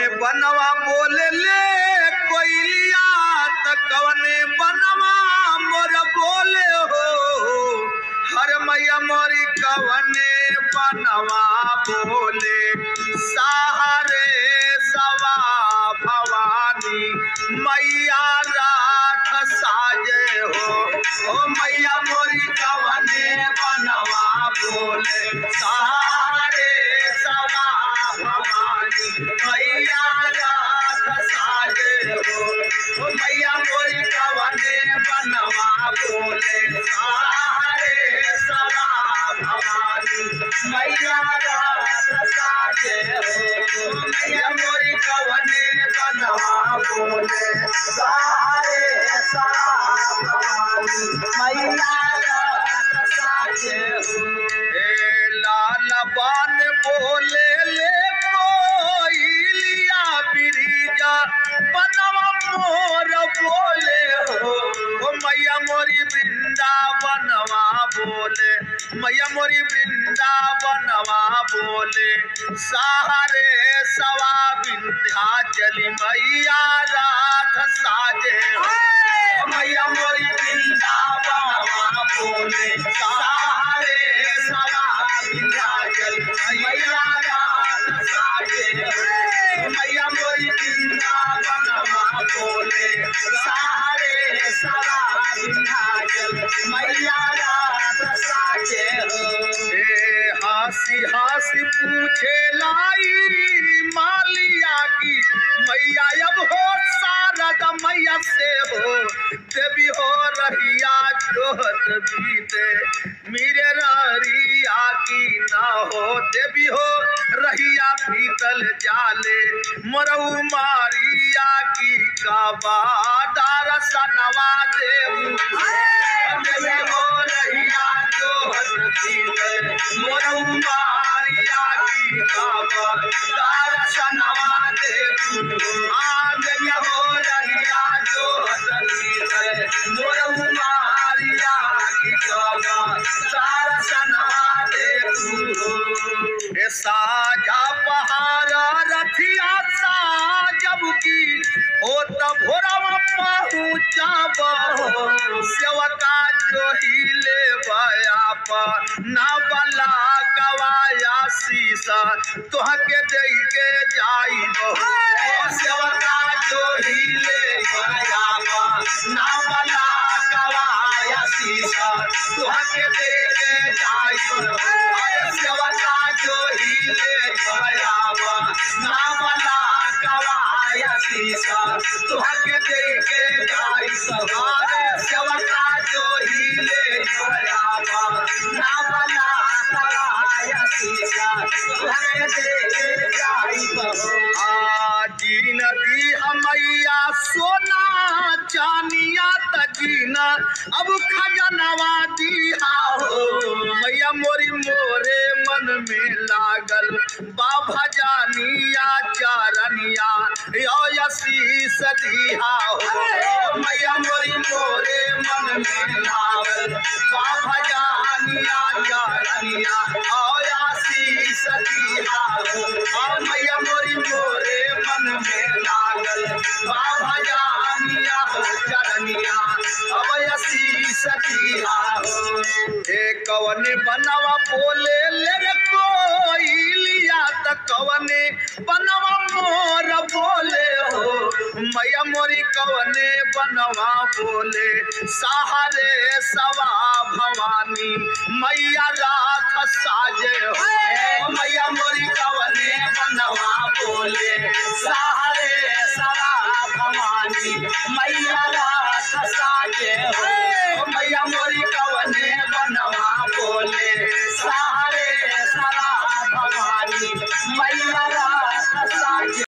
बनवा बोले ले कोइलिया त कवने बनवा मोर बोले हो हर मैया मोरी कवने बनवा बोले सहारे सवा भवानी मैया रात साजे हो ओ मैया मोरी कवने बनवा बोले सहारे सवा भवानी मैया रात साजे हो ओ मैया मोरी कवने बनवा बोले सहारे सवा भवानी मैया रात साजे हो मैया मोरी कवने बनवा बोले सहारे सवा भवानी मैया रात साजे हो ए लाल बान बोले ले कोइलिया बिरिजा बनवा मोर बोले हो ओ मैया मोरी वृंदावनवा बोले मैया मोरी वृंदावनवा बोले सहारे सवा विंध्याचली मैया रात साजे हो मैया मोरी वृंदावनवा बोले सहारे सवा विंध्याचली मैया रात साजे हो मैया मोरी वृंदावनवा बोले सहारे सवा विंध्याचली मैया रात साजे हो ए हासी हासी पूछे लाई मालिया की मैया अब हो शारद मैया से हो देवी हो रहिया जोहत बीते मेरे ररिया की ना हो देवी हो रहिया पीतल जाले मरऊ मारिया की काबा दार सनवा देऊ देवी हो रहिया जोहत बीते मरऊ मारिया की काबा दार सनवा देऊ आ गया हो रहिया जोहत बीते मरऊ मारिया की काबा दार सनवा देऊ ए साजा पहाड़ा रथिया साजब की हो त भोरवा पहुँचाब सेवका जो हिले बया पर ना बला गवाया शीसा तोहके दे के जाइब सेवका जो हिले बया पर ना बला गवाया शीसा तोहके दे के जाइब सेवका जो हिले बया पर ना बला गवाया शीसा तोहके दे के जाइब सेवका जो हिले बया पर ना बला गवाया शीसा तोहके दे के जाइब आजी नदी हमैया सोना चानिया तजीना अब खजनवा दिहा हो मैया मोरी मोरे मन में लागल बाबा जानिया चारनिया यो यशीस दिहा हो मैया मोरी मोरे मन में लागल बाबा जानिया चारनिया ओ यशीस दिहा हो ओ मैया मोरी मोरे मन में लागल बाबा जानिया चरनिया अवयसी सतिया हो ए कवने बनवा बोले ले रे कोइलिया त कवने बनवा मोर बोले हो मैया मोरी कवने बनवा बोले सहारे सवा भवानी मैया रात साजे हो मैया मोरी कवने बनवा बोले सहारे सवा भवानी मैया रात साजे हो मैया मोरी कवने